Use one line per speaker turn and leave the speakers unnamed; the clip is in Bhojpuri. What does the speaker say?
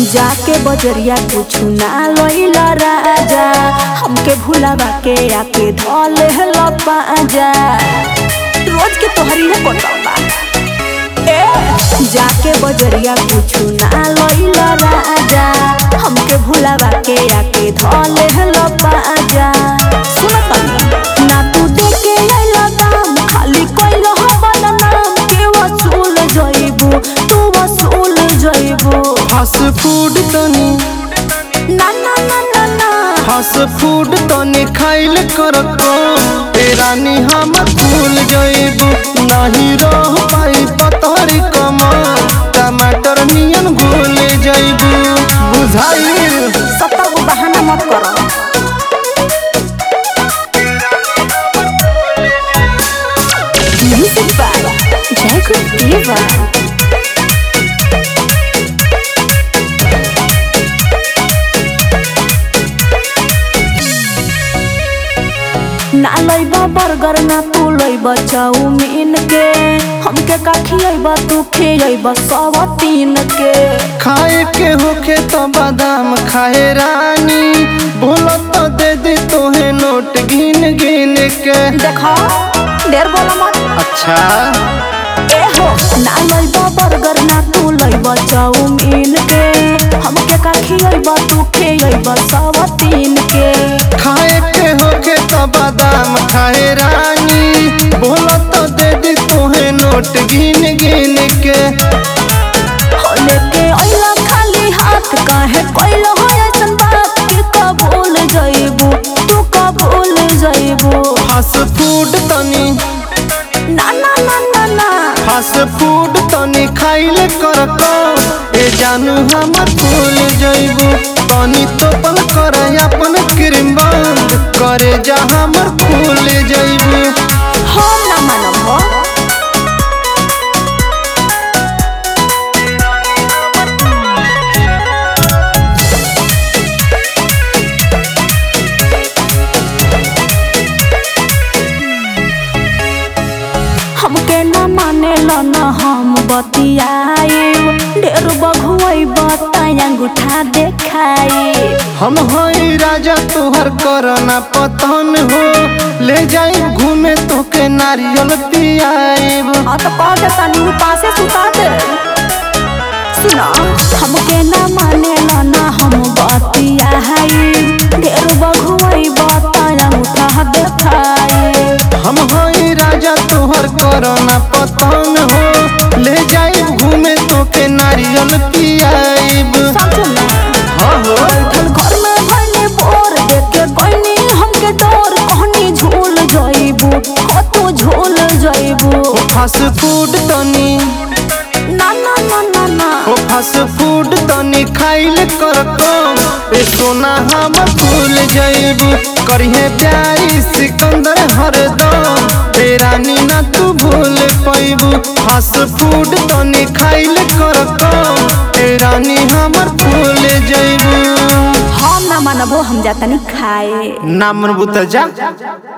जाके बजरिया कुछ ना लइला राजा हमके भुलावा के आके धले हला पाजा रोज के तोहरी है कोटबा ए जाके बजरिया कुछ ना लइला राजा हमके भुलावा के आके धले हला पाजा सुन तनी ना तू देके आइला दाम खाली कइलो हमर नाम के वसूल जइबू तू वसूल जइबू
फास्ट फूड तनी
ना ना ना ना ना
फास्ट फूड तनी खाइल कर कम ए रानी हम भूल जइबू नहीं रह पाई पतरी कमर टमाटर नियन घुल जइबू बुझाइल
सत्तर गो बहाना मत करो Music by Jacob Diva. ना लइबा बर्गर ना तू लइबा चाउमीन के हमके का खियइबा तू खियइबा सब तीन के
खाए के होखे तो बादाम खाए रानी बोलो तो दे दी तोहे नोट गिन गिन के
देखा देर बोला मत
अच्छा
ए हो ना लइबा बर्गर ना तू लइबा चाउमीन के हमके का खियइबा तू खियइबा सब तीन के
खाए के होखे तो बादाम खाए रानी बोलो तो दे दी तोहे नोट गिन गिन के
हो लेके अइला खाली हाथ काहे कइलो हो ऐसन बात के कबूल जइबू तू कबूल जइबू
फास्ट फूड तनी
ना ना ना ना ना
फास्ट फूड तनी खाइले कर कम ए जानू हम भूल जइबू तनी तो पल कर अपन क्रीम बंद करे जा हमर भूल जइबू
हम ना मानब हो हमके न माने ल न हम बतियाई ढेर बघुई बताया अंगूठा देखाई
हम हई राजा तोहर करना पतन हो ले जाई घूमे तोके नारियल पियाइब
हाँ तो कह दे तनी पासे सुता दे सुना हमके न माने ल न हम बतियाई ढेर बघुई बताया अंगूठा देखाई
हम हई राजा तोहर करना पतन हो ले जाई घूमे तोके नारियल पियाइब
समझ में
हाँ हो
बैठल घर में भइले बोर देख के गइनी हमके डोर कहनी झूल जइबू हो तू झूल जइबू
फास्ट फूड तनी
ना ना ना ना ना
ओ फास्ट फूड तनी खाइल कर कम ए सोना हम भूल जइबू करिहे प्यारी सिकंदर हरदम ए रानी ना तू भूल पैबू फास्ट फूड तनी खाइल कर कम ए रानी हमर भूल जइबू
हम ना मानबो हम जातनी खाए
ना मनबू त जा